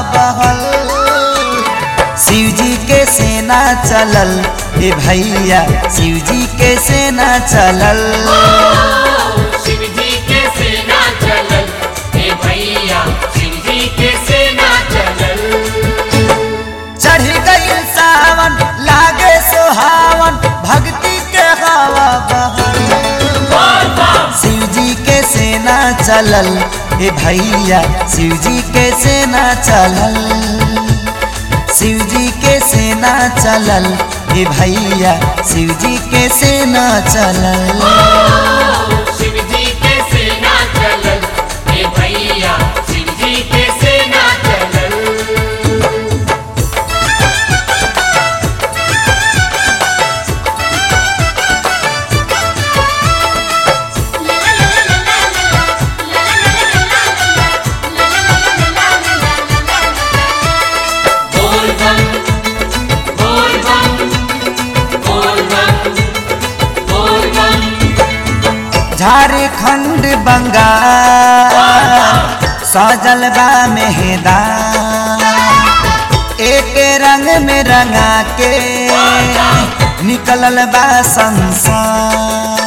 बहल शिव जी के सेना चलल ए भैया शिव जी के सेना चलल शिव जी के सेना चलल हे भैया शिव जी के सेना चलल चढ़ गई सावन लागे सुहावन भक्ति के हवा बहल शिव जी के सेना चलल ए भैया शिव जी के सेना चलल शिव जी के सेना चलल ए भैया शिव जी के सेना चलल शिव जी के सेना चलल हे भैया शिव जी के सेना चलल बोल बम बोल बम बोल बम बोल बम झारखंड बंगाल सजल बा मेहदार एक रंग में रंगा के निकलल बा संसार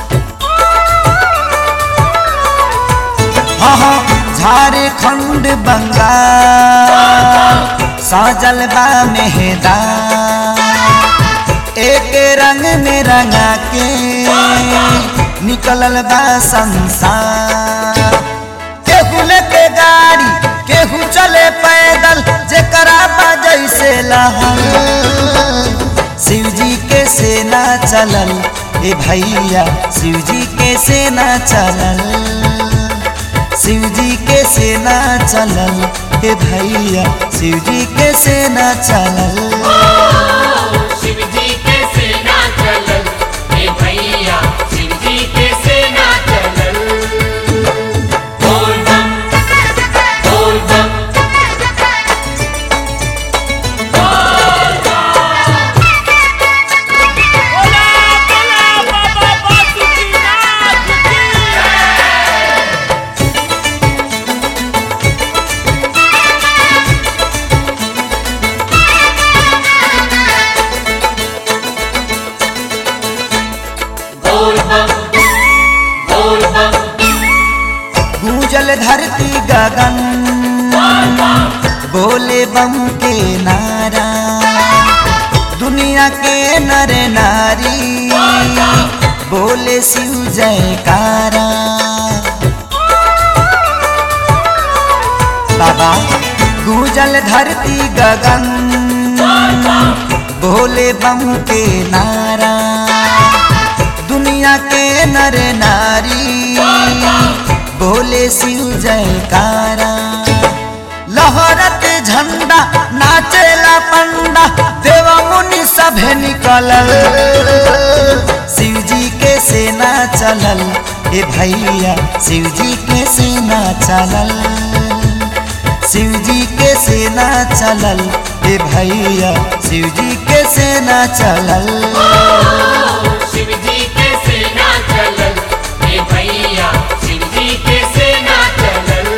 हाँ हाँ झारखंड बंगाल सजल बा मेहदार एक रंग में रंगा के निकलल बा संसार केहू लेके गाड़ी केहू चले पैदल जेकरा बा जैसे लहल शिव जी के सेना चलल ए भैया शिव जी के सेना चलल शिव जी के सेना चलल ए भैया शिव जी के सेना चलल शिव जी के सेना चलल हे भैया शिव जी के सेना चलल बोल बम बोल बम बोल बम बोल बम गूंजल धरती गगन बोले बम के नारा दुनिया के नर नारी बोले शिव जयकारा बाबा गूंजल धरती गगन बोले बम के नारा दुनिया के नर नारी बोले शिव जयकारा लहरत झंडा नाचेला पंडा देव मुनि सभे निकलल शिव जी के सेना चलल ए भैया शिव जी के सेना चलल शिव जी के सेना चलल ए भैया शिव जी के सेना चलल शिव जी के सेना चलल हे भैया शिव जी के सेना चलल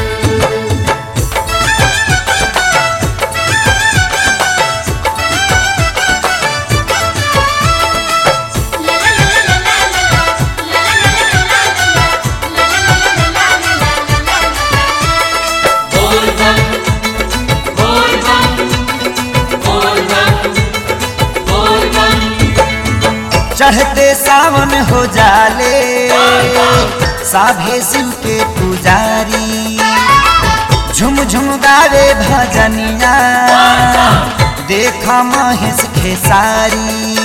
बोल बम बोल बम बोल बम बोल बम चढ़ते सावन हो जाले साभे शिव के पुजारी झुम झुम गावे भजनिया देखा महेश खेसारी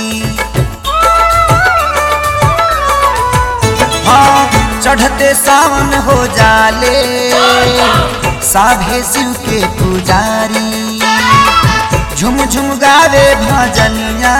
हाँ चढ़ते सावन हो जाले साभे शिव के पुजारी झुम झुम गावे भजनिया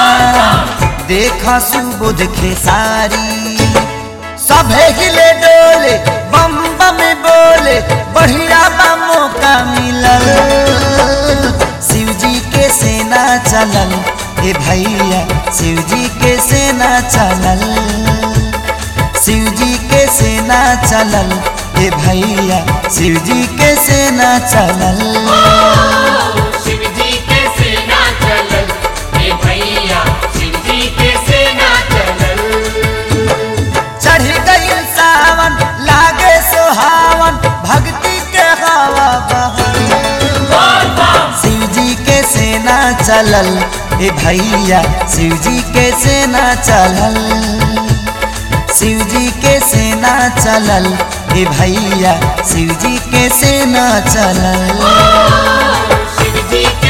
देखा सुबुध खेसारी सभे हिले डोले बम बम बोले बढ़िया बा मौका मिलल शिव जी के सेना चलल ए भैया शिव जी के सेना चलल शिव जी के सेना चलल ए भैया शिव जी के सेना चलल शिव जी के सेना चलल हे भैया शिव जी के सेना चलल चढ़ गई सावन लागे सुहावन भक्ति के हवा बहल शिव जी के सेना चलल ए भैया शिव जी के सेना चलल शिव जी के सेना चलल ए भैया शिव जी के सेना चलल शिव जी के